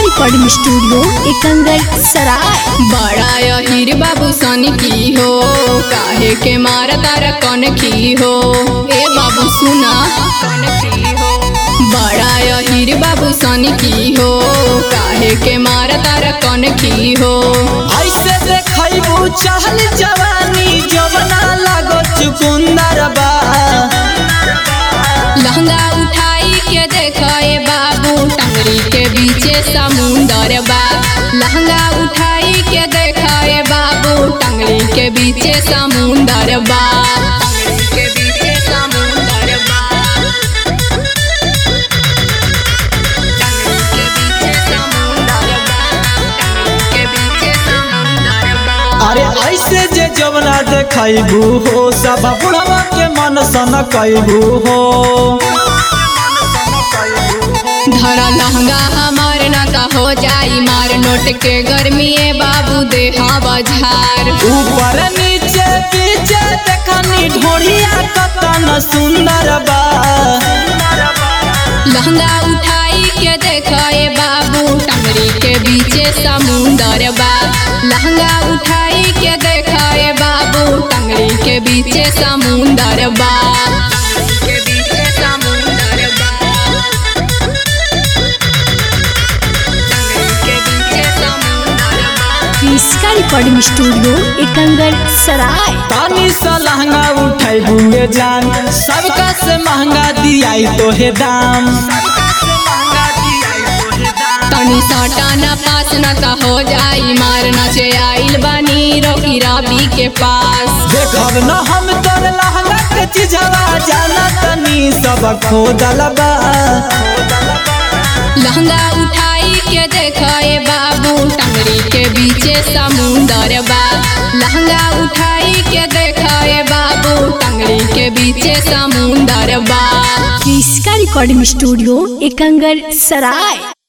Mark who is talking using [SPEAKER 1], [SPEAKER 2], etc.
[SPEAKER 1] recording studio Ekangar सराय
[SPEAKER 2] बड़ा यहीर बाबू सन की हो काहे के मार तार कन की हो ए बाबू सुना कन की हो बड़ा यहीर बाबू सन की हो काहे के मार तार कन की हो
[SPEAKER 3] ऐसे देखैबू चहल जवानी जवना लागो चुकुंदर बा
[SPEAKER 2] लहंगा उठाई के देखे बाबू टंगरी के बीचे समुंदर बा लहंगा उठाई के देखे बाबू टंगरी के बीचे समुंदर बा टंगरी के बीचे समुंदर बा टंगरी के बीचे समुंदर बा टंगरी के बीचे समुंदर बा
[SPEAKER 3] अरे ऐसे जे जवना देखैबू हो सब बुढ़वा के मन सन कैबू हो
[SPEAKER 2] धरा लहंगा हमार ना का हो जाई मार नोट के गर्मी ए बाबू देहा बझार
[SPEAKER 3] ऊपर नीचे पीछे देखनी ढोढ़िया कतन सुंदर बा
[SPEAKER 2] लहंगा उठाई के देखे बाबू टंगरी के बीचे समुंदर बा लहंगा उठाई के देखे बाबू टंगरी के बीचे समुंदर बा के बीचे समुंदर बा टंगरी के बीचे समुंदर बा
[SPEAKER 1] इसका रिकॉर्डिंग स्टूडियो एकंगर सराय
[SPEAKER 3] तानी सा लहंगा उठैबू ये जान सबका से महंगा दियाई तो हे दाम
[SPEAKER 2] तनी सटाना पास न का हो जाई मार नचे आइल बानी रोकी राबी के पास
[SPEAKER 3] देखब न हम तोर लहंगा के चिझवा जाना तनी सब खोदल बा
[SPEAKER 2] लहंगा उठाई के देखे बाबू टंगरी के बीचे समुंदर बा लहंगा उठाई के देखे बाबू टंगरी के बीचे समुंदर बा
[SPEAKER 1] इसका रिकॉर्डिंग स्टूडियो एकंगर सराय